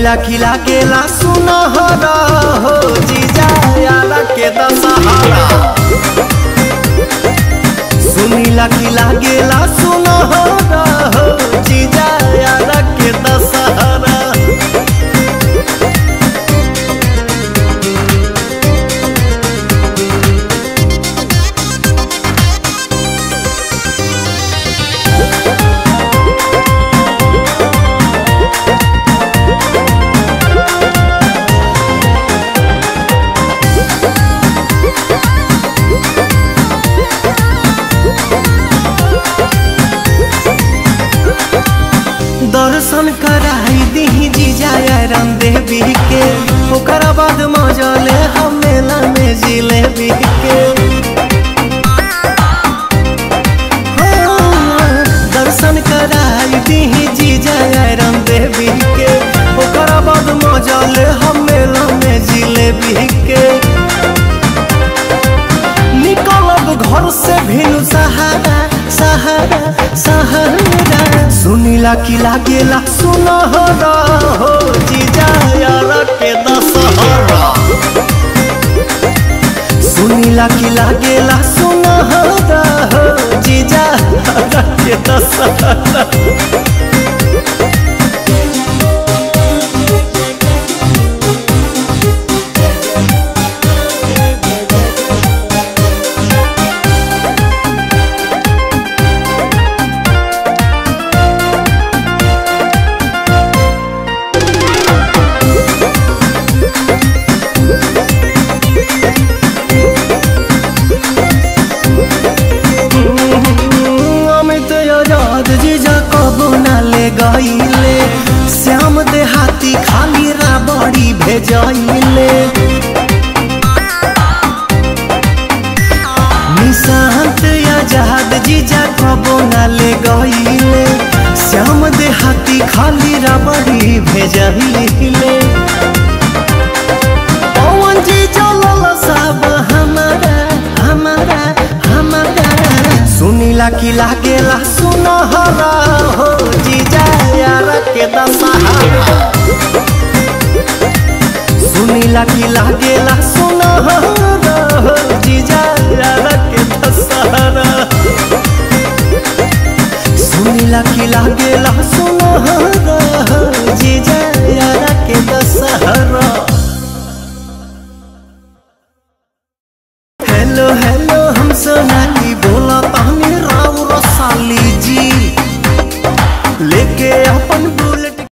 सुनीला खिला केला सुनहरा हो जीजा यारा के दशहरा सुनीला खिला गेला सुनहरा हो जीजा यारा के दशहरा दर्शन कराई दी जीजा राम देवी के ओकरा बाद मजले हम मेला में जिलेबी के हाँ, दर्शन कराई दी जीजा राम देवी के ओकरा बाद मजले हम मेला में जिलेबी के निकलब घर से भिनु सहारा सहारा सहारा सुनीला की लागेला सुनहरा हो जीजा यार के दशहरा सुनीला की लागेला सुनहरा हो जीजा यार के दशहरा अमित आजाद जीजा कबो ना ले गईले श्याम देहाती खाली राबड़ी भेजैले निशांत आजाद जीजा कबो ना ले गईले श्याम देहाती खाली राबड़ी भेजैले पवन जी चलल सब हमारा हमारा हमारा सुनीला की लागेला सुनहरा हो जीजा यार के दशहरा सुनीला की लागेला सुनहरा हो जीजा यार के दशहरा सुनीला की लागेला सुनहरा हो जीजा यार के दशहरा हेलो हेलो हम सोनाली बोला तानी राव रसाली जी लेके अपन बुल